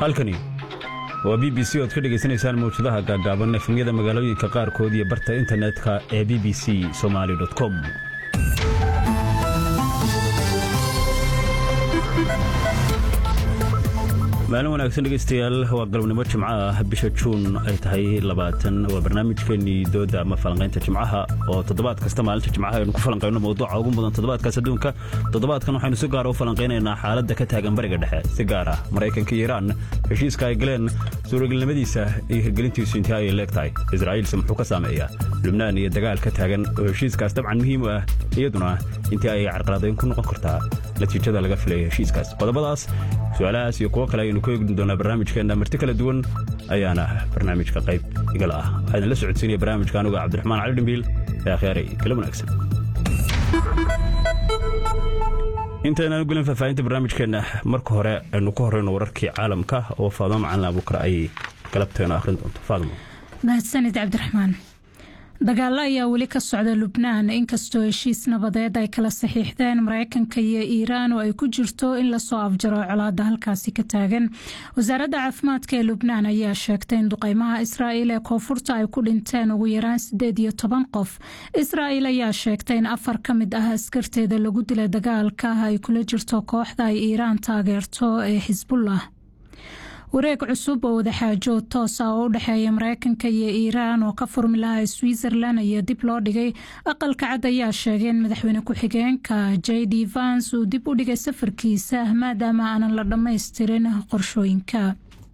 halkani waa b b c oad ka dhegaysanaysaan mawjadaha gaagaaban efemyada magaalooyinka qaarkood iyo barta internetka ee b b c somaali com maalin wanaagsan dhegaystayaal waa galabnimo jimco ah bisha juun ay tahay labaatan waa barnaamijkeennii dooda ama falanqaynta jimcaha oo toddobaad kasta maalinta jimcaha aynu ku falanqayno mawduuca ugu mudan toddobaadkaas adduunka toddobaadkan waxaynu si gaara u falanqaynaynaa xaaladda ka taagan bariga dhexe si gaar ah maraykanka iyo iiraan heshiiska ay galeen suuragelnimadiisa iyo hirgelintiisu intii ayay leeg tahay israa'iilse muxuu ka saameeyaa lubnaan iyo dagaal ka taagan oo heshiiskaas dabcan muhiim u ah iyaduna intii ayay carqaladayn ku noqon kartaa natiijada laga filaya heshiiskaas qodobadaas su-aalahaas iyo kuwo kale aynu ku eegni doonaa barnaamijkeenna marti kala duwan ayaana barnaamijka qayb igala ah waxaa idinla socodsiinaya barnaamijka anuga cabdiraxmaan cali dhimbiil ee akhyaaray kala wanaagsan intaynaan gelin faahfaahinta barnaamijkeenna marka hore aynu ku horeyno wararkii caalamka oo faadmo macalin abuukar ay galabteena akhrin doonto faadmo mahadsanid cabdiraxmaan dagaalo ayaa weli ka socda lubnaan inkastoo heshiis nabadeed ay kala saxiixdeen maraykanka iyo iiraan oo ay ku jirto in lasoo afjaro colaada halkaasi ka taagan wasaaradda caafimaadka ee lubnaan ayaa sheegtay in duqeymaha israa'iil ee koonfurta ay ku dhinteen ugu yaraan sideed iyo toban qof israa'iil ayaa sheegtay in afar ka mid ah askarteeda lagu dilay dagaalka ay kula jirto kooxda ay iiraan taageerto ee xisbullah wareeg cusub oo wadaxaajood toosa oo u dhexeeya maraykanka iyo iiraan oo ka furmi lahaa switzerland ayaa dib loo dhigay aqalka cad ayaa sheegay in madaxweyne ku-xigeenka j d vans uu dib u dhigay safarkiisa maadaama aanan la dhammaystirin qorshooyinka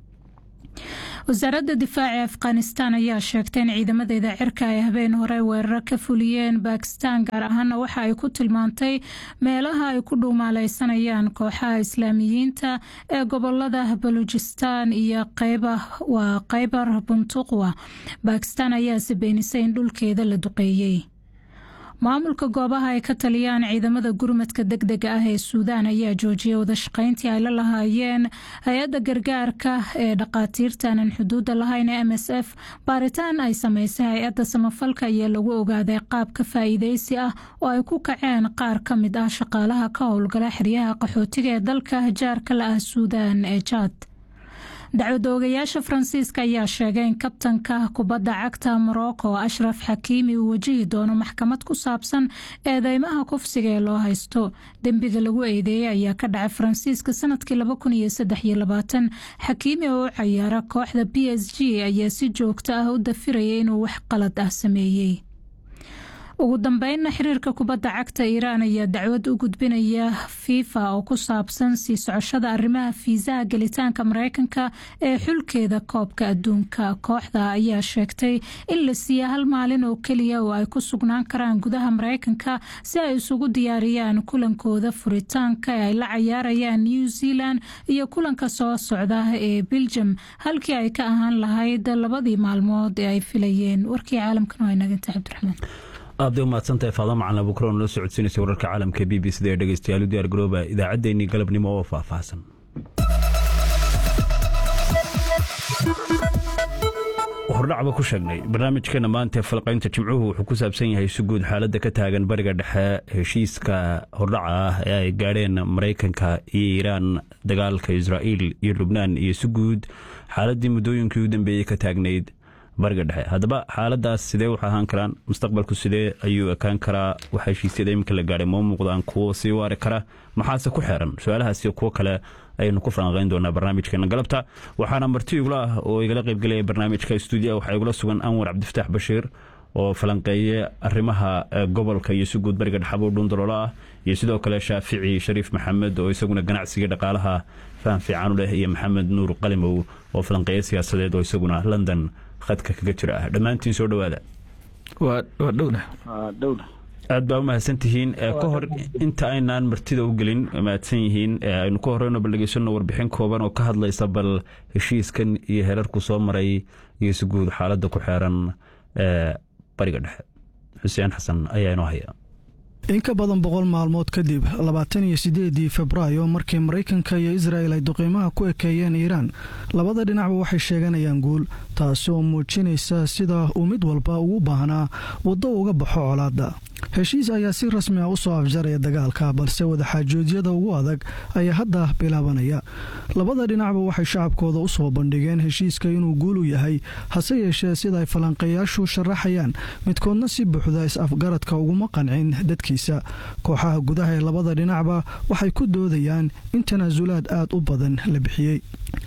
wasaaradda difaaca afghanistan ayaa sheegtay in ciidamadeeda cirka ay habeen hore weeraro ka fuliyeen bakistan gaar ahaana waxa ay ku tilmaantay meelaha ay ku dhuumaaleysanayaan kooxaha islaamiyiinta ee gobolada baluujistan iyo waa kheybar buntuqwa bakistan ayaase beenisay in dhulkeeda la duqeeyey maamulka goobaha ay ka taliyaan ciidamada gurmadka deg dega ah ee suudaan ayaa joojiyay wadashaqeyntii ay la lahaayeen hay-adda gargaarka ee dhaqaatiirtaanan xuduudda lahayn ee m s f baaritaan ay sameysay hay-adda samafalka ayaa lagu ogaaday qaab ka faa'iideysi ah oo ay ku kaceen qaar ka mid ah shaqaalaha ka howlgala xeryaha qaxootiga ee dalka jaarka la ah suudaan ee jaad dacwada ogayaasha faransiiska ayaa sheegay in kabtanka kubadda cagta morocco ashraf xakiimi uu wajihi doono maxkamad ku saabsan eedeymaha kufsiga ee loo haysto dembiga lagu eedeeyey ayaa ka dhacay faransiiska sanadkii xakiimi oo u cayaara kooxda b s g ayaa si joogto ah u dafiraya inuu wax qalad ah sameeyey ugu dambeynna xiriirka kubadda cagta iiraan ayaa dacwad u gudbinaya fifa oo ku saabsan sii socoshada arrimaha fiisaha gelitaanka mareykanka ee xulkeeda koobka adduunka kooxda ayaa sheegtay in la siiya hal maalin oo keliya oo ay ku sugnaan karaan gudaha mareykanka si ay isugu diyaariyaan kulankooda furitaanka ee ay la cayaarayaan new zealand iyo kulanka soo socda ee beljum halkii ay ka ahaan lahayd labadii maalmood ee ay filayeen warkii caalamkan waa inaganta cabdiraxmaan aad bay umahadsantahay faado macalin abuukar oo nala socodsiinaysa wararka caalamka b b c da ee dhegeystayaal u diyaar garooba idaacaddeenii galabnimo oo faahfaahsan hordhacba ku sheegnay barnaamijkeena maanta falqaynta jimcuhu wuxuu ku saabsan yahay si guud xaaladda ka taagan bariga dhexe heshiiska hordhaca ah ee ay gaadheen maraykanka iyo iiraan dagaalka israa'iil iyo lubnaan iyo si guud xaaladdii muddooyinkii u dambeeyey ka taagnayd bariga dhexe haddaba xaaladaas sidee wax ahaan karaan mustaqbalku sidee ayuu ekaan karaa waxa heshiisyada iminka la gaadhay moo muuqdaan kuwo sii waari kara maxaase ku xeeran su-aalahaasiyo kuwo kale ayaynu ku falanqayn doonaa barnaamijkeena galabta waxaana marti igula ah oo igala qaybgelaya barnaamijka stuudiya waxaa igula sugan anwar cabdifataax bashiir oo falanqeeye arrimaha gobolka iyo si guud bariga dhexabuu dhuundaloolo ah iyo sidoo kale shaafici shariif maxamed oo isaguna ganacsiga dhaqaalaha faham fiican u leh iyo maxamed nuur qalimow oo falanqeeye siyaasadeed oo isaguna london khadka kaga jira ah dhammaantiin soo dhowaada aad baa u mahadsantihiin ka hor inta aynaan martida u gelin mahadsan yihiin aynu ka horeyno bal dhegeysano warbixin kooban oo ka hadlaysa bal heshiiskan iyo herarku soo maray iyo si guud xaaladda ku xeeran bariga dhexe xuseen xasan ayaa inoo haya in ka badan boqol maalmood kadib labaatan iyo sideedii febraayo markii maraykanka iyo israa'el ay duqiimaha ku ekeeyeen iiraan labada dhinacba waxay sheeganayaan guul taasi oo muujinaysa sida uu mid walba ugu baahnaa waddo uga baxo colaadda heshiis ayaa si rasmi ah u soo afjaraya dagaalka balse wadaxaajoodyada ugu adag ayaa hadda bilaabanaya labada dhinacba waxay shacabkooda u soo bandhigeen heshiiska inuu guul u yahay hase yeeshee sida ay falanqeeyaashu sharaxayaan midkoodna si buuxda is-afgaradka uguma qancin dadkiisa kooxaha gudaha ee labada dhinacba waxay ku doodayaan in tanaasulaad aad u badan la bixiyey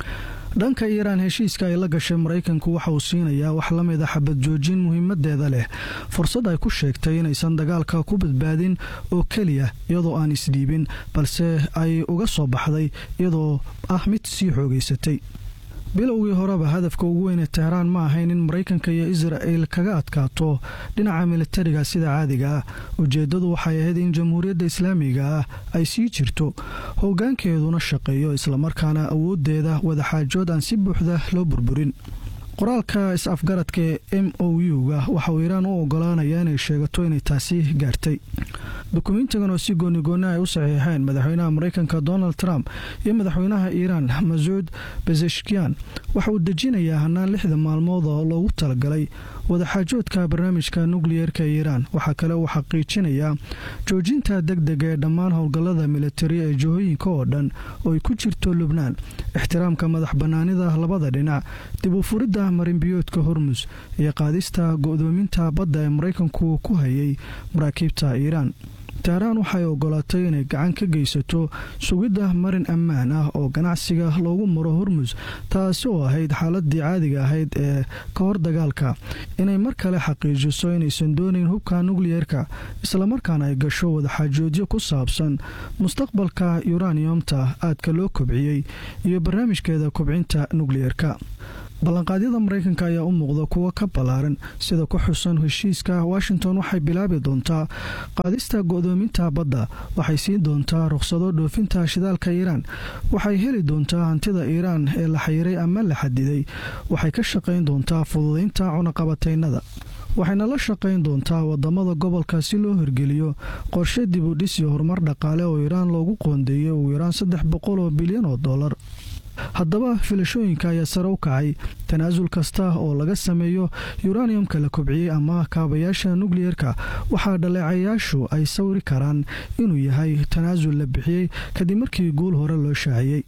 dhanka iiraan heshiiska ay la gashay maraykanku waxa uu siinayaa wax la mid a xabad joojin muhiimadeeda leh fursad ay ku sheegtay inaysan dagaalka ku badbaadin oo keliya iyadoo aan isdhiibin balse ay uga soo baxday iyadoo ah mid sii xoogaysatay bilowgii horeba hadafka ugu weyne tehraan ma ahayn in maraykanka iyo isra'el kaga adkaato dhinaca militariga sida caadiga ah ujeeddadu waxay ahayd in jamhuuriyadda islaamiga ah ay sii jirto hoggaankeeduna shaqeeyo islamarkaana awooddeeda wadaxaajood aan si buuxda loo burburin qoraalka is-afgaradka ee m o u-ga waxa uu iiraan u ogolaanaya inay sheegato inay taasi gaartay dukumentigan oo si goonigooni ay u saxiixeen madaxweynaha maraykanka donald trump iyo madaxweynaha iiraan masuud bezeshkian waxa uu dejinayaa hanaan lixda maalmood oo loogu talagalay wadaxaajoodka barnaamijka nukliyeerka iiraan waxaa kale uu xaqiijinayaa joojinta deg dega ee dhammaan howlgallada militari ee jihooyinka oo dhan oo ay ku jirto lubnaan ixtiraamka madax bannaanida labada dhinac dib u furidda marinbiyoodka hormus iyo qaadista go'doominta badda ee maraykanku ku hayay maraakiibta iiraan tehraan waxay ogolaatay inay gacan ka geysato sugidda marin ammaan ah oo ganacsiga loogu maro hormus taasi oo ahayd xaaladii caadiga ahayd ee ka hor dagaalka inay mar kale xaqiijiso inaysan doonayn hubka nukliyeerka islamarkaana ay gasho wadaxaajoodyo ku saabsan mustaqbalka yuraniyomta aadka loo kobciyey iyo barnaamijkeeda kobcinta nukliyeerka ballanqaadyada maraykanka ayaa u muuqda kuwo ka ballaaran sida ku xusan heshiiska washington waxay bilaabi doontaa qaadista go'doominta badda waxay siin doontaa rukhsado dhoofinta shidaalka iiraan waxay heli doontaa hantida iiraan ee la xayiray ama la xadiday waxay ka shaqayn doontaa fududaynta cunaqabataynada waxayna la shaqayn doontaa wadamada gobolka si loo hirgeliyo qorshe dib u dhis iyo horumar dhaqaale oo iiraan loogu qoondeeyay ugu yaraan saddex boqol oo bilyan oo dollar haddaba filashooyinka ayaa sare u kacay tanaasul kasta oo laga sameeyo yuraniyumka la kobciyey ama kaabayaasha nukliyeerka waxaa dhaleecayaashu ay sawri karaan inuu yahay tanaasul la bixiyey kadib markii guul hore loo shaaciyey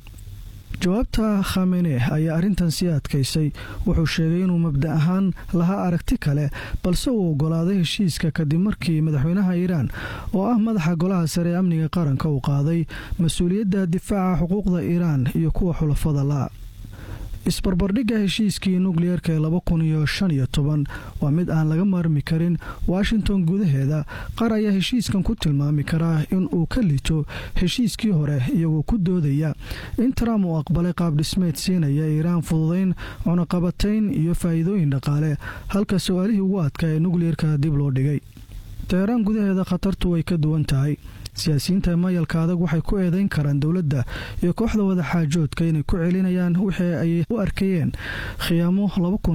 jawaabta khamene ayaa arrintan sii adkaysay wuxuu sheegay inuu mabda ahaan lahaa aragti kale balse uu ogolaaday heshiiska kadib markii madaxweynaha iiraan oo ah madaxa golaha sare ee amniga qaranka uu qaaday mas-uuliyadda difaaca xuquuqda iiraan iyo kuwa xulafada la isbarbardhigga heshiiskii nukliyeerka ee laba kun iyo shan iyo toban waa mid aan laga maarmi karin washington gudaheeda qaar ayaa heshiiskan ku tilmaami karaa in uu ka lito heshiiskii hore iyagoo ku doodaya in trump uu aqbalay qaab dhismeed siinaya iiraan fududayn cunaqabatayn iyo faa'iidooyin dhaqaale halka su-aalihii ugu adkaa ee nukliyeerka dib loo dhigay teheraan gudaheeda khatartu way ka duwan tahay siyaasiyiinta mayalka adag waxay ku eedeyn karaan dowladda iyo kooxda wadaxaajoodka inay ku celinayaan wixii ay u arkayeen khiyaamo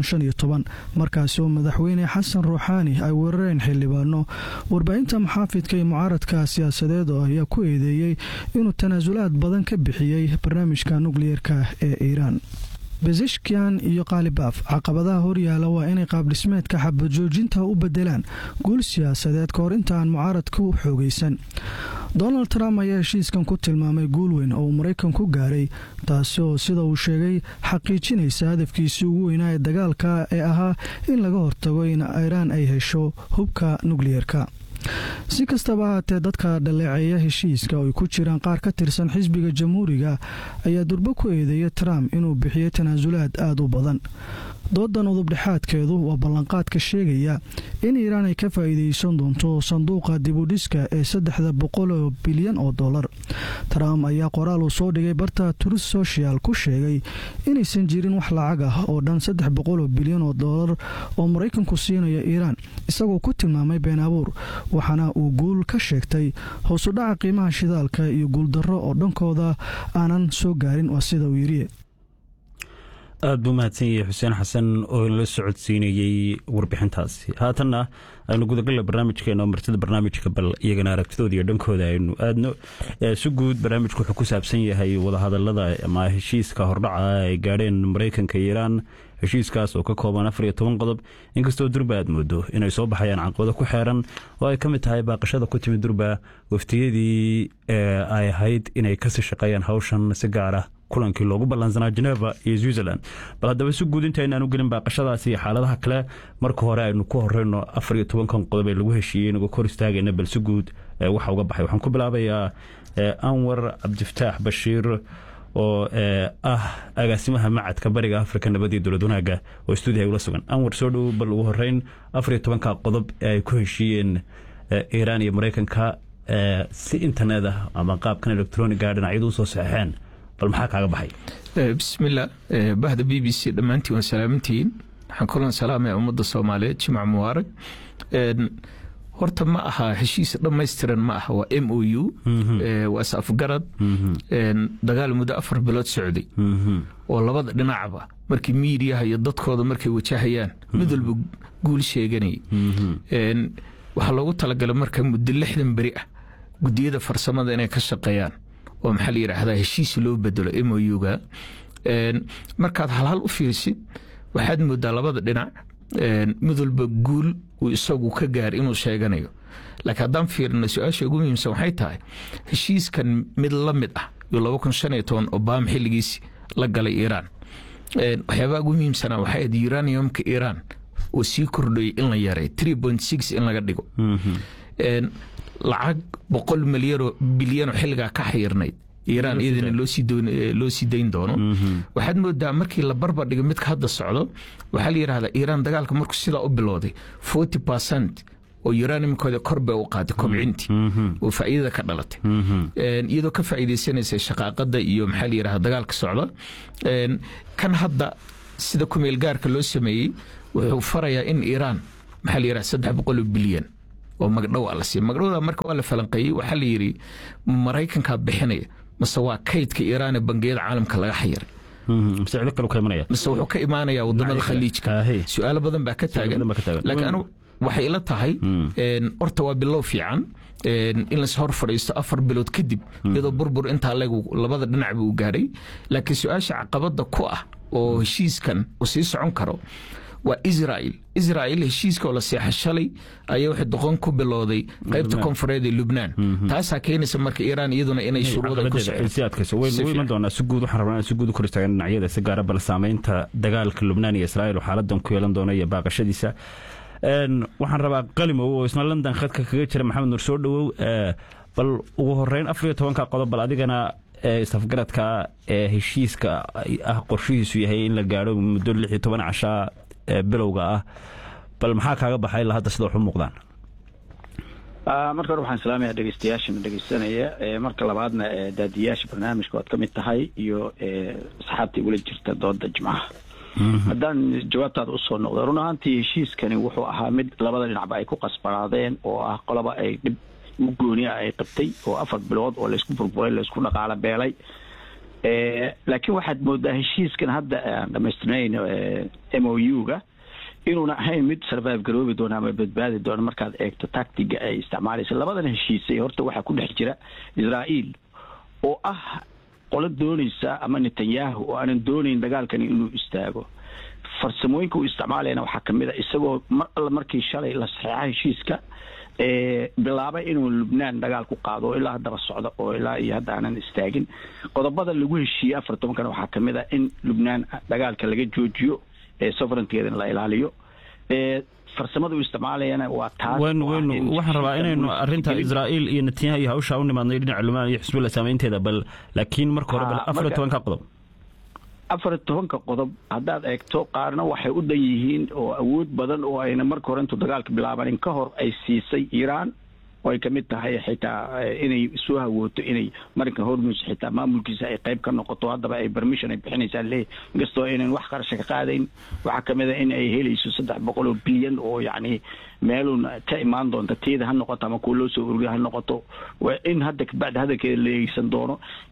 markaasi oo madaxweyne xasan ruuxaani ay weerareen xildhibaano warbaahinta maxaafidka iyo mucaaradka siyaasadeed oo ayaa ku eedeeyey inuu tanaasulaad badan ka bixiyey barnaamijka nukliyeerka ee iiraan bezeshkian iyo kaalibaaf caqabadaha horyaala waa inay qaabdhismeedka xabajoojinta u bedelaan guul siyaasadeed kahor intaan mucaaradka u xoogaysan donald trump ayaa heshiiskan ku tilmaamay guul weyn oo uu maraykan ku gaaray taasi oo sida uu sheegay xaqiijinaysa hadafkiisii ugu weynaa ee dagaalka ee ahaa in laga hortago in iiraan ay hesho hubka nukliyeerka si kastaba ahaatee dadka dhaleeceeya heshiiska oo ay ku jiraan qaar ka tirsan xisbiga jamhuuriga ayaa durbo ku eedeeya trump inuu bixiyey tanaasulaad aada u badan doodan udubdhexaadkeedu waa ballanqaadka sheegaya in iiraan ay ka faa'iidaysan doonto sanduuqa dibudhiska ee saddexda boqol oo bilyan oo dollar trump ayaa qoraal uu soo dhigay barta turist social ku sheegay inaysan jirin wax lacag ah oo dhan saddex boqol oo bilyan oo dollar oo maraykanku siinaya iiraan isagoo ku tilmaamay been abuur waxaana uu guul ka sheegtay hoosudhaca qiimaha shidaalka iyo guuldarro oo dhankooda aanan soo gaarin waa sida uu yidhi aada buu mahadsan yahay xuseen xasan oo inala socodsiinayey warbixintaasi haatanna aynu gudagalla barnaamijkeena oo martida barnaamijka bal iyagana aragtidooda iyo dhankooda aynu aadno si guud barnaamijku wuxuu ku saabsan yahay wadahadalada ama heshiiska hordhaca ay gaadheen maraykanka iiraan heshiiskaas oo ka kooban afar iyo toban qodob inkastoo durba aad moodo inay soo baxayaan caqabado ku xeeran oo ay ka mid tahay baaqashada ku timid durba waftiyadii ay ahayd inay kasii shaqeeyaan hawshan si gaar ah kulankii loogu ballansanaa geneva iyo switzerland bal haddaba si guud inta aynaan u gelin baaqashadaasi iyo xaaladaha kale marka hore aynu ku horeyno afar iyo tobankan qodob ee lagu heshiiyey inagoo kor istaagayna bal si guud waxa uga baxay waxaan ku bilaabayaa anwar cabdifataax bashiir oo ah agaasimaha macadka bariga afrika nabadii dowlad wanaaga oo stuudiyaha ula sugan anwar soo dhow bal ugu horeyn afar iyo tobanka qodob ee ay ku heshiiyeen iiraan iyo maraykanka si internet ah ama qaabkan electroniga dhinacyadu usoo saxeexeen bal maxaa kaaga baxay bismillah bahda b b c dhammaantiin waan salaamantihiin waxaan kulan salaamaya ummadda soomaaliyeed jimc mubaarag horta ma aha heshiis dhammaystiran ma aha waa m o u waa is afgarad dagaal muddo afar bilood socday oo labada dhinacba markii miidiyaha iyo dadkooda markay wajahayaan mid walba guul sheeganayay waxaa loogu talagalay marka muddo lixdan beri ah gudiyada farsamada inay ka shaqeeyaan oo maxaa la yidhaahdaa heshiis loo bedelo m o u-ga markaad halhal u fiirsid waxaad moodaa labada dhinac mid walba guul uu isagu ka gaar inuu sheeganayo laakiin haddaan fiirino su-aasha ugu muhiimsan waxay tahay heshiiskan mid la mid ah iyo laba kun shan iyo toban obama xilligiisi la galay iiraan waxyaabaha ugu muhiimsanaa waxay ahayd uraniumka iiraan oo sii kordhayay in la yaray three point six in laga dhigo lacag boqol milyanoo bilyanoo xilligaa ka xayirnayd iiraan iyadana loo sii dayn doono waxaad moodaa markii la barbar dhigo midka hadda socdo waxaa la yidhahdaa iiraan dagaalka markuu sidaa u bilowday forty percent oo uraniumkooda kor bay u qaaday kobcintii oo faa'iidada ka dhalatay iyadoo ka faa'iidaysanaysa shaqaaqada iyo maxaa la yidhahdaa dagaalka socda kan hadda sida kumeel gaarka loo sameeyey wuxuu farayaa in iiraan maxaa la yidhahdaa saddex boqol oo bilyan oo magdhow a la siiya magdhowda marka waa la falanqeeyey waxaa la yidhi maraykankaa bixinaya mase waa kaydka iiraan ee bangiyada caalamka laga xayiray mise wuxuu ka imaanayaa wadamada khaliijka su-aalo badan baa ka taagan laakiin anu waxay ila tahay horta waa bilow fiican in las hor fadhiisto afar bilood kadib iyadoo burbur intaa legu labada dhinacba uu gaadhay laakiin su-aasha caqabada ku ah oo heshiiskan uu sii socon karo waa israel israel heshiiska oo la seexa shalay ayaa waxay doqon ku bilowday qaybta koonfureed ee lubnaan taasaa keenaysa marka iiraan iyaduna inay shuruuda ku iman doonaa si guud waxaan rabnaa si guud u kor istaagan dhinacyada si gaara bal saameynta dagaalka lubnaan iyo israel oo xaaladan ku yeelan doona iyo baaqashadiisa waxaan rabaa qalimow oo isna london khadka kaga jira maxamed nur soo dhowow bal ugu horeyn afar iyo tobanka qodob bal adigana isafgaradka ee heshiiska ah qorshihiisu yahay in la gaadho muddo lix iyo toban cashaa bilowga ah bal maxaa kaaga baxay ilaa hadda sida wax u muuqdaan marka hore waxaan salaamaya dhegeystayaashana dhegeysanaya marka labaadna daadiyaasha barnaamijka oad ka mid tahay iyo asxaabta igula jirta dooda jimcaha haddaan jawaabtaada usoo noqdo run ahaantii heshiiskani wuxuu ahaa mid labada dhinacba ay ku qasbanaadeen oo ah qolaba ay dhib u gooniya ay qabtay oo afar bilood oo laysku burburay laysku dhaqaalo beelay laakiin waxaad moodaa heshiiskan hadda aan dhamaystirnayn m o u-ga inuuna ahayn mid survive garoobi doona ama badbaadi doona markaad eegto tactiga ay isticmaalaysa labadan heshiisay horta waxaa ku dhex jira israa'iil oo ah qolo doonaysa ama netanyahu oo aanan doonayn dagaalkani inuu istaago farsamooyinka uu isticmaalayana waxaa kamid a isagoo mar alla markii shalay la saxeexa heshiiska bilaabay inuu lubnaan dagaal ku qaado oo ilaa haddaba socdo oo ilaa iyo hadda aanan istaagin qodobada lagu heshiiyey afar tobankana waxaa kamid a in lubnaan dagaalka laga joojiyo sovereignteedana la ilaaliyo farsamada uu isticmaalayana waa taas wn wn waxaan rabaa inaynu arinta israa'iil iyo netanyahu iyo hawshaa u nimaadnay dhinaca lubnaan iyo xisbullah saameynteeda bal laakiin marka hore bal afar iyo tobanka qodob afar iyo tobanka qodob haddaad eegto qaarna waxay u dhan yihiin oo awood badan oo ayna marka hore intuu dagaalka bilaabanin ka hor ay siisay iiraan oo ay kamid tahay xitaa inay soo hawooto inay marinka hormus xitaa maamulkiisa ay qayb ka noqoto haddaba ay permission ay bixinaysaa leeyahy inkastoo aynan wax qarasha ka qaadayn waxaa kamid a in ay helayso saddex boqol oo bilyan oo yacni meelun ka imaan doonta tiyada ha noqoto ama kuwa loo soo ururiya ha noqoto in hadda kabacdi hadalkeeda la eegeysan doono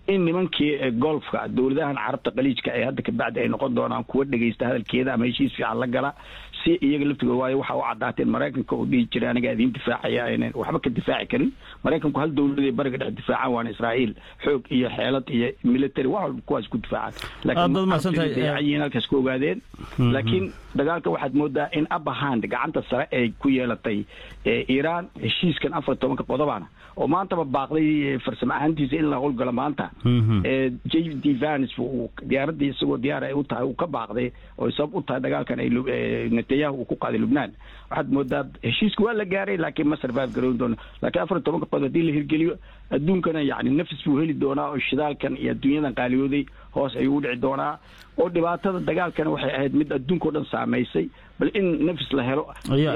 in nimankii golfka dowladahan carabta qaliijka ee hadda kabacdi ay noqon doonaan kuwa dhegaysta hadalkeeda ama heshiis fiican la gala si iyaga laftigooda waayo waxa u cadaateen maraykanka uu dhihi jiray aniga idiin difaacaya aynan waxba ka difaaci karin maraykanku hal dowladay bariga dhex difaacaan waana israa'iil xoog iyo xeelad iyo military wax walba kuwaas ku difaacaan laakiin halkaas ku ogaadeen laakiin dagaalka waxaad moodaa in upper hand gacanta sare ay ku yeelatay iiraan heshiiskan afar tobanka qodobana oo maantaba baaqday farsamo ahaantiisa in la howlgalo maanta j d vans diyaaradii isagoo diyaar ay u tahay uu ka baaqday oo sabab u tahay dagaalkan ay netanyahu uu ku qaaday lubnaan waxaad moodaa heshiiska waa la gaaray laakiin ma survive garoon doono laakiin afar tobanka qodob haddii la hirgeliyo adduunkana yacni nafis buu heli doonaa oo shidaalkan iyo adduunyadan qaaliyooday hoos ayuu u dhici doonaa oo dhibaatada dagaalkana waxay ahayd mid adduunka o dhan saamaysay bal in nafis la helo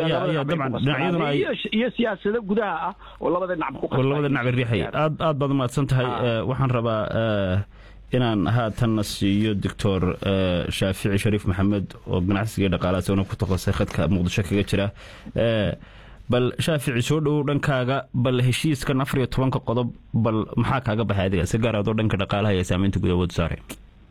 iyo siyaasado gudaha ah oo labada dhinac labada dhinac riixay aad aad baad umahadsan tahay waxaan rabaa inaan haatanna siiyo doctor shaafici shariif maxamed oo ganacsiga dhaqaalaha isagona ku takasay khadka muqdisho kaga jira bal shaafici soo dhowow dhankaaga bal heshiiskan afar iyo tobanka qodob bal maxaa kaaga baxay adiga si gaar adoo dhanka dhaqaalaha iyo saamaynta guud awood saare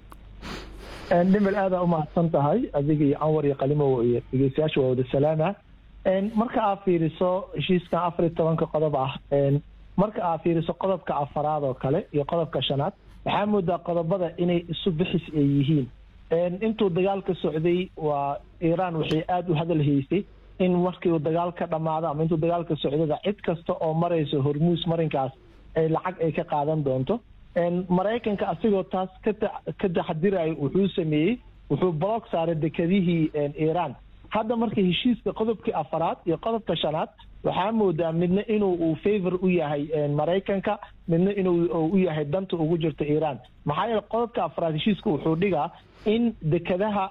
dhimil aadaa umahadsan tahay adiga iyo anwar iyo qalimow iyo dhegeystayaasha waa wada salaama marka aad fiiriso heshiiskan afar iyo tobanka qodob ah marka aad fiiriso qodobka afaraad oo kale iyo qodobka shanaad waxaa moodaa qodobada inay isu bixis ay yihiin intuu dagaalka socday waa iiraan waxay aada u hadal haysay in markii uu dagaal ka dhammaado ama intuu dagaalka socdada cid kasta oo marayso hormuus marinkaas ay lacag ay ka qaadan doonto maraykanka asigoo taas ka taxadirayo wuxuu sameeyey wuxuu block saaray dekedihii iiraan hadda marka heshiiska qodobkii afaraad iyo qodobka shanaad waxaa moodaa midna inuu uu favor u yahay maraykanka midna inuu u yahay danta ugu jirta iiraan maxaa yeele qodobka afaraad heshiiska wuxuu dhigaa in dekedaha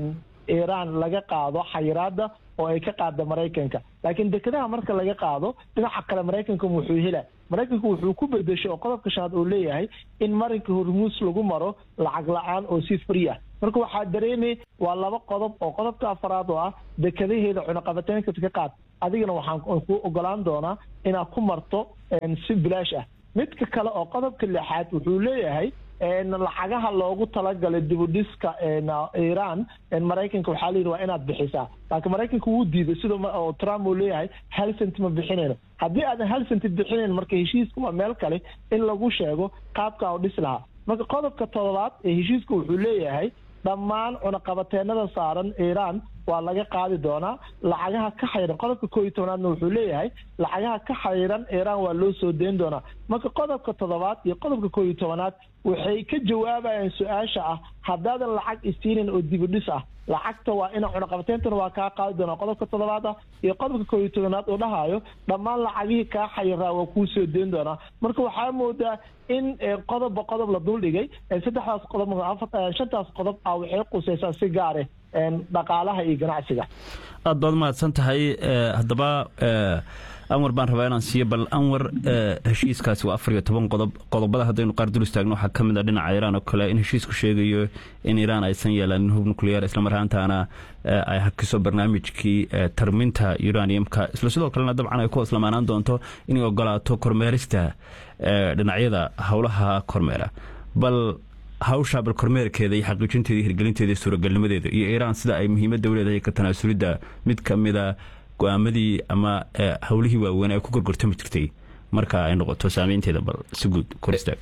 iiraan laga qaado xayiraada oo ay ka qaada maraykanka laakiin dekedaha marka laga qaado dhinaca kale maraykanka wuxuu hela maraykanku wuxuu ku bedesho oo qodobka shanaad uu leeyahay in marinka hormuus lagu maro lacag la-aan oo si free ah marka waxaa dareemay waa laba qodob oo qodobka afaraad oo ah dekadaheeda cunaqabateynka ka qaad adigana waxaan ku ogolaan doonaa inaad ku marto si bilaash ah midka kale oo qodobka lixaad wuxuu leeyahay lacagaha loogu talagalay dibudhiska iiraan maraykanka waxaa layidhi waa inaad bixisaa laakiin maraykanka wuu diiday sida oo trump uu leeyahay hal cent ma bixinayno haddii aadan hal cent bixinayn marka heshiiska waa meel kale in lagu sheego qaabka u dhis lahaa marka qodobka todobaad ee heshiiska wuxuu leeyahay dhammaan cunaqabateenada saaran iiraan waa laga qaadi doonaa lacagaha ka xayran qodobka koo iyo tobnaadna wuxuu leeyahay lacagaha ka xayran iiraan waa loo soo deyn doonaa marka qodobka toddobaad iyo qodobka koo iyo tobanaad waxay ka jawaabayaan su-aasha ah haddaadan lacag isiinin oo dibidhis ah lacagta waa ina cunaqabateentana waa kaa qaadi doonaa qodobka toddobaad ah iyo qodobka koo iyo tobanaad uu dhahayo dhammaan lacagihii kaa xayiraa waa kuu soo deyn doonaa marka waxaa moodaa in qodobba qodob la duldhigay saddexdaas qodob shantaas qodob ah waxay qusaysaa si gaare dhaqaalaha iyo ganacsiga aad baad umahadsan tahay haddaba anwar baan rabaa inaan siiyo bal anwar heshiiskaasi waa afar iyo toban qodob qodobada haddaynu qaar dul istaagno waxaa ka mid a dhinaca iiraan oo kale in heshiisku sheegayo in iiraan aysan yeelanin hub nuclear islamar ahaantaana ay hakiso barnaamijkii tarminta uraniumka isla sidoo kalena dabcan ay ku hoslamaanaan doonto inay ogolaato kormeerista dhinacyada howlaha kormeera bal hawsha bal kormeerkeeda iyo xaqiijinteeda iyo hirgelinteeda iyo suuragalnimadeeda iyo iiraan sida ay muhiimadda u leedahay ka tanaasulidda mid ka mida go-aamadii ama howlihii waaweyn ay ku gorgortami jirtay marka ay noqoto saameynteeda bal si guud koristaag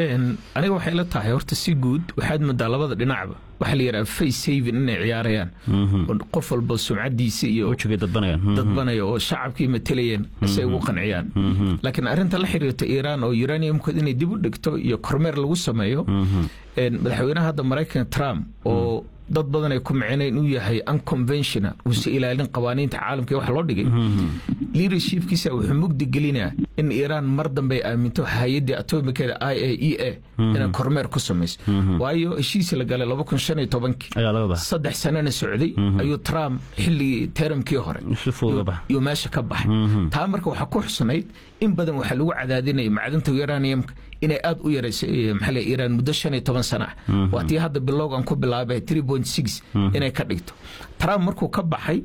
aniga waxay la tahay horta si guud waxaad moodaa labada dhinacba waxaa la yidhaha face saving inay ciyaarayaan qof walba sumcadiisa iyo wejigay dadbanayaan dadbanaya oo shacabkii matalayeen si ay ugu qanciyaan laakiin arrinta la xiriirta iiraan oo uraniumkood inay dib u dhigto iyo kormeer lagu sameeyo madaxweynaha hadda maraykanka trump oo dad badan ay ku miceen inuu yahay unconventional uusa ilaalin qawaaniinta caalamka wax loo dhigay leadershipkiisa wuxuu mugdi gelinaa in iiraan mar dambe ay aaminto hay-addii atomikeeda i a e a inay kormeer ku samayso waayo heshiis la galay laba kun shan iyo tobankii saddex sanana socday ayuu trump xilligii teramkii hore yuu meesha ka baxay taa marka waxaa ku xusnayd in badan waxaa lagu cadaadinaya macdanta uraniumka inay aada u yaraysay maxaa iiraan muddo shan iyo toban sana ah waa tii hadda bilowgan ku bilaabay three point six inay ka dhigto trump markuu ka baxay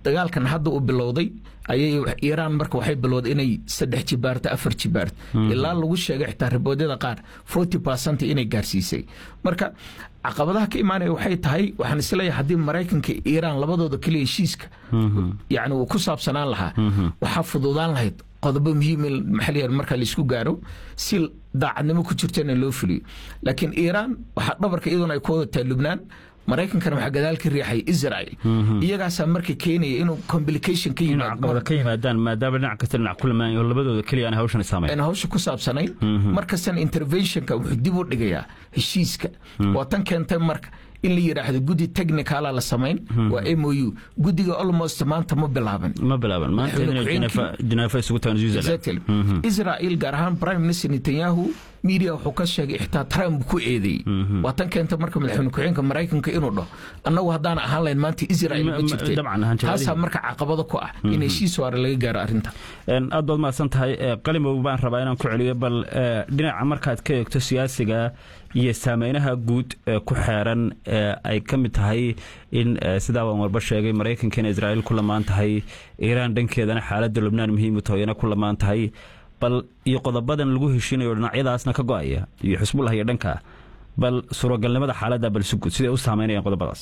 dagaalkan hadda uu bilowday ayay iiraan marka waxay bilowday inay saddex jibaarto afar jibaarto ilaa lagu sheegay xitaa riboodyada qaar forty percent inay gaarsiisay marka caqabadaha ka imaanaya waxay tahay waxaan isleeyahay haddii maraykanka iiraan labadooda keliya heshiiska yani uu ku saabsanaan lahaa waxaa fududaan lahayd qodobo muhiim maxaa la marka laisku gaaro si daacadnimo ku jirtana loo fuliyo laakiin iiraan waxaa dhabarka iyaduna ay ku wadataa lubnaan maraykankana waxaa gadaal ka riixay israel iyagaasaa marka keenaya inuu complication ka yimaado ka yimaadaan maadaama dhinac kasta dhinac ku lamaan oo labadooda keliya aan hawshan saamayn aan hawsha ku saabsanayn markastana interventionka wuxuu dib u dhigayaa heshiiska waa tan keentay marka in la yidhaahdo guddi technicala la samayn waa m o u guddiga almost maanta ma bilaaban ma bilaaban maanta jeneefa isugu tagan exactly israel gaar ahaan prime minister netanyahu media wuxuu ka sheegay xitaa trump ku eedeeyey waa tan keenta marka madaxweyne ku-xigeenka maraykanka inuu dhaho annagu haddaan ahaan lahayn maanta israel ma jirtay taasaa marka caqabado ku ah in heshiis waara laga gaaro arrinta aad baad mahadsan tahay qalimow baan rabaa inaan ku celiyo bal dhinaca markaad ka eegto siyaasiga iyo saameynaha guud ee ku xeeran ay ka mid tahay in sidaa waan walba sheegay maraykanka in israa'iil ku lamaan tahay iiraan dhankeedana xaaladda lubnaan muhiim u tahoyana ku lamaan tahay bal iyo qodobadan lagu heshiinayo dhinacyadaasna ka go-aya iyo xusbullah iyo dhanka bal suuragalnimada xaaladda bal si guud siday u saameynayaan qodobadaas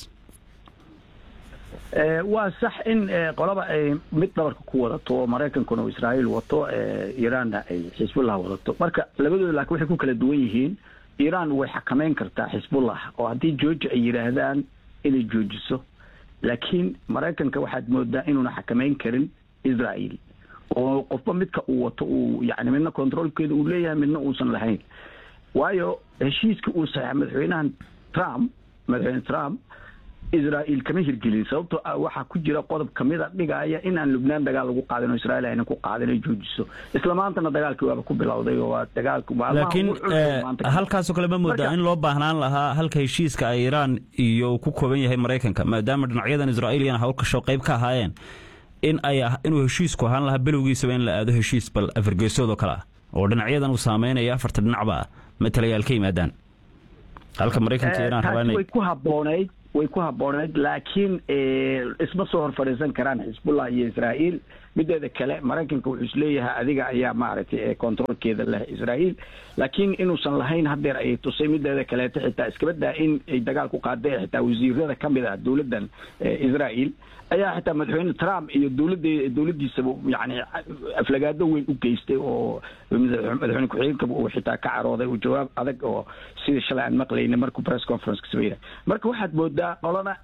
waa sax in qolaba ay mid dhabarka ku wadato oo maraykankuna uu israa'iil wato iiraanna ay xisbullah wadato marka labadooda laakiin waxay ku kala duwan yihiin iiraan way xakameyn kartaa xisbullah oo haddii jooji ay yidhaahdaan inay joojiso laakiin maraykanka waxaad moodaa inuuna xakameyn karin israa'iil oo qofba midka uu wato uu yani midna controolkeeda uu leeyahay midna uusan lahayn waayo heshiiska uu saxeexa madaxweynahan trump madaxweyne trump israa'iil kama hirgelin sababtoo ah waxaa ku jira qodob kamida dhigaya in aan lubnaan dagaal lagu qaadin oo israa'iil ayna ku qaadin ay joojiso isla maantana dagaalkii waaba ku bilowday oo waa dagaalku laakiin halkaasoo kale ma moodaa in loo baahnaan lahaa halka heshiiska ay iiraan iyo uu ku kooban yahay maraykanka maadaama dhinacyadan israa'iiliyana hawlkasho qayb ka ahaayeen in ay inuu heshiisku ahaan lahaa bilowgiisaba in la aado heshiis bal afargeesoodoo kale ah oo dhinacyadan uu saameynaya afarta dhinacba ah matalayaal ka yimaadaan halka maraykanka iiraan rabaa way ku habboonayd way ku habboonayd laakiin isma soo hor fadhiisan karaan xisbullah iyo israa'iil mideeda kale maraykanka wuxuu isleeyahay adiga ayaa maaragtay controolkeeda leh israa'iil laakiin inuusan lahayn hadeer ayay tusay mideeda kaleeto xitaa iskabadaa in ay dagaal ku qaadeen xitaa wasiirada ka mid ah dowladdan israa'iil ayaa xitaa madaxweyne trump iyo dowladda dowladdiisaba yani aflagaado weyn u geystay oo madaxweyne ku-xigeenkaba uu xitaa ka carooday uu jawaab adag oo sidii shalay aan maqlayna markuu press conference ka sameynay marka waxaad moodaa qolana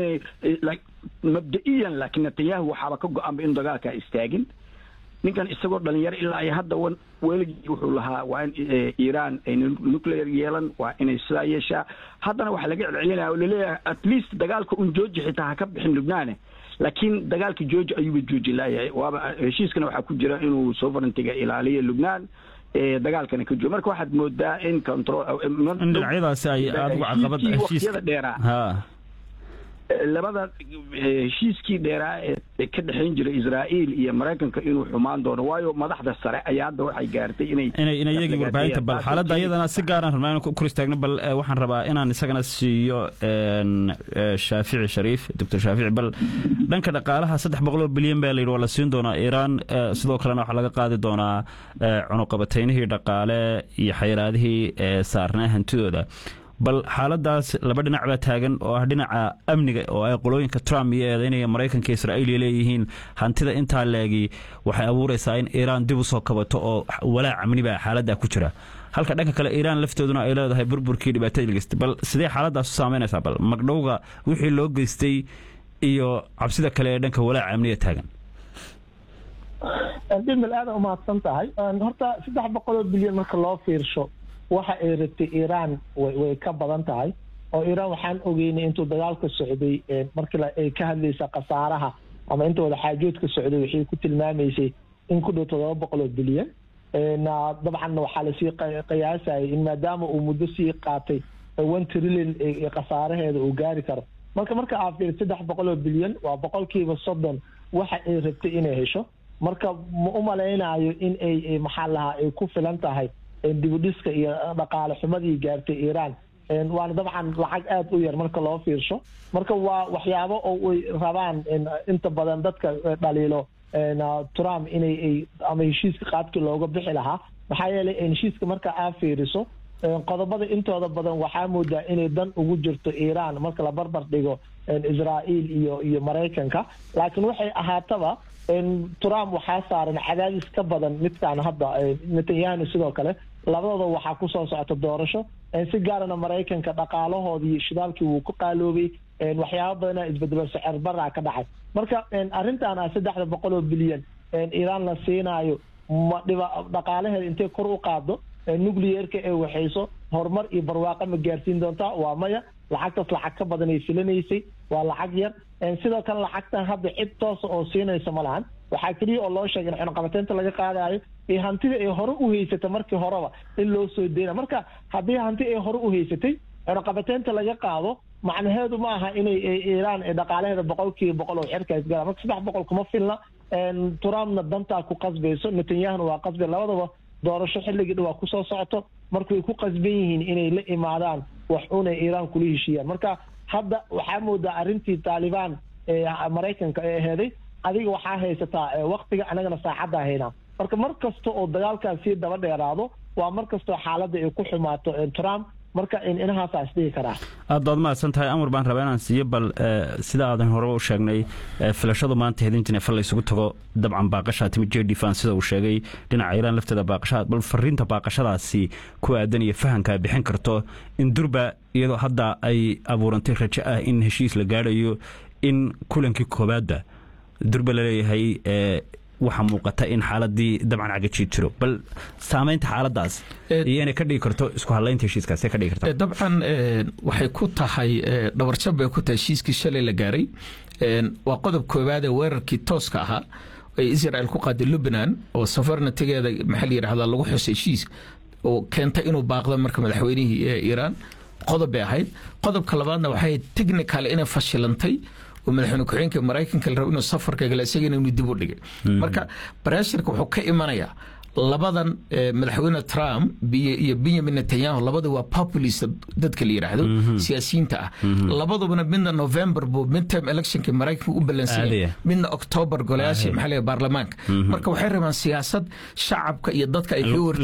mabda-iyan laakiin netanyahu waxaaba ka go-anba in dagaalka istaagin ninkan isagoo dhalinyaro ilaa ay hadda weligii wuxuu lahaa waa in iiraan ay nuclear yeelan waa inay sidaa yeeshaa haddana waxaa laga celcelinaya oo laleeyahay at least dagaalka un jooji xitaa ha ka bixin lubnaane laakiin dagaalka jooji ayuuba jooji laayahay waaba heshiiskana waxaa ku jira inuu sovereigntiga ilaaliyo lubnaan dagaalkana ka joogo marka waxaad moodaa in control in dhinacyadaasi ay aada uga caqabad waqtiyada dheeraa labada heshiiskii dheeraa ee ka dhexayn jiray israa'iil iyo maraykanka inuu xumaan doono waayo madaxda sare ayaa hadda waxay gaartay inay inay inay iyagii warbaahinta bal xaaladda iyadana si gaaraan rabnaa inaan kor istaagno bal waxaan rabaa inaan isagana siiyo shaafici shariif doctor shaafici bal dhanka dhaqaalaha saddex boqoloo bilyan baa layidhi waa la siin doonaa iiraan sidoo kalena waxaa laga qaadi doonaa cunuqabataynihii dhaqaale iyo xayiraadihii saarnaa hantidooda bal xaaladaas laba dhinac baa taagan oo ah dhinaca amniga oo ay qolooyinka trump iyo eedeynaya maraykanka israa'iiliya leeyihiin hantida intaa leegi waxay abuuraysaa in iiraan dib u soo kabato oo walaac amni baa xaaladda ku jira halka dhanka kale iiraan lafteeduna ay leedahay burburkii dhibaatada geystay bal sidee xaaladaas u saameynaysaa bal magdhowga wixii loo geystay iyo cabsida kale ee dhanka walaaca amniga taagan dhimil aada umahadsan tahay horta saddex boqoloo bilyan marka loo fiirsho waxa ay rabtay iiraan way ka badan tahay oo iiraan waxaan ogeynay intuu dagaalka socday markii ay ka hadlaysa khasaaraha ama inta wada xaajoodka socday waxay ku tilmaamaysay in ku dhow toddoba boqoloo bilyan dabcan waxaa lasii qiyaasayay in maadaama uu muddo sii qaatay one trillion khasaaraheeda uu gaari karo marka marka aa fiir saddex boqoloo bilyan waa boqolkiiba soddon waxa ay rabtay inay hesho marka ma u malaynayo in ay maxaa lahaa ay ku filan tahay dibudhiska iyo dhaqaale xumadii gaartay iiraan waana dabcan lacag aada u yar marka loo fiirsho marka waa waxyaabo oo ay rabaan inta badan dadka dhaliilo trump inay ama heshiiska qaadkii looga bixi lahaa maxaa yeelay heshiiska marka aa fiiriso qodobada intooda badan waxaa moodaa inay dan ugu jirto iiraan marka la barbar dhigo israa'iil iyo iyo maraykanka laakiin waxay ahaataba trump waxaa saaran cadaadis ka badan midkaan hadda netanyahu sidoo kale labadooda waxaa kusoo socota doorasho si gaarana maraykanka dhaqaalahoodii shidaalkii wuu ku qaaloobay waxyaaba badana isbedelo sicir baraa ka dhacay marka arrintan ah saddexda boqol oo bilyan iiraan la siinaayo ma dhiba dhaqaalaheeda intay kor u qaado nucleerka ee waxayso horumar iyo barwaaqo ma gaarsiin doontaa waa maya lacagtaas lacag ka badanay filanaysay waa lacag yar sidoo kale lacagtan hadda cid toosa oo siinaysa ma lahan waxaa keliya oo loo sheegay in cunaqabateynta laga qaadayo iyo hantida ay hore u haysatay markii horeba in loo soo deyna marka haddii hanti ay hore u haysatay cunaqabateynta laga qaado macnaheedu ma aha inay iiraan dhaqaalaheeda boqolkiiba boqol oo xirka isgala marka saddex boqol kuma filna trumpna dantaa ku qasbayso netanyahuna waa qasbay labadaba doorasho xilligii dhawaa kusoo socoto marka way ku qasban yihiin inay la imaadaan wax una iiraan kula heshiiyaan marka hadda waxaa moodaa arrintii taalibaan ee maraykanka ee aheeday adiga waxaa haysataa waktiga anagana saacaddaa haynaa marka mar kasta oo dagaalkaas sii daba dheeraado waa mar kastoo xaaladda ay ku xumaato trump marka inahaasa isdhigi karaa aad baad mahadsan tahay amar baan rabaa inaan siiyo bal sida aadan hore u sheegnay filashadu maanta hedintin fal laysugu tago dabcan baaqashaa timi jedifan sida uu sheegay dhinaca iiraan lafteeda baaqashaa bal fariinta baaqashadaasi ku aadan iyo fahanka bixin karto in durba iyadoo hadda ay abuurantay rajo ah in heshiis la gaadhayo in kulankii koobaadda durba laleeyahay waxaa muuqata in xaaladii dabcan cagajiid jiro bal saamaynta xaaladaas iyo inay ka dhigi karto isku hadlaynta heshiiskaas ka dhigi karta dabcan waxay ku tahay dhabarjab bay ku tahay heshiiskii shalay la gaaray waa qodob koowaad ee weerarkii tooska ahaa ay israel ku qaaday lubnan oo safarnatigeeda maxaa la yidhahdaa lagu xusay heshiis oo keentay inuu baaqdo marka madaxweynihii ee iiraan qodob bay ahayd qodobka labaadna waxay technical inay fashilantay oo madaxweyne ku-xigeenka maraykanka la rabo inuu safarka gala isagana inuu dib u dhigay marka barashirka wuxuu ka imanayaa labadan madaxweyne trump iyo benyamin netanyahu labada waa populist dadka la yidhaahdo siyaasiyiinta ah labadubana midna november buu midterm electionka maraykanka u ballansanyay midna october golayaasha maxaa baarlamaanka marka waxay rabaan siyaasad shacabka iyo dadka ay ka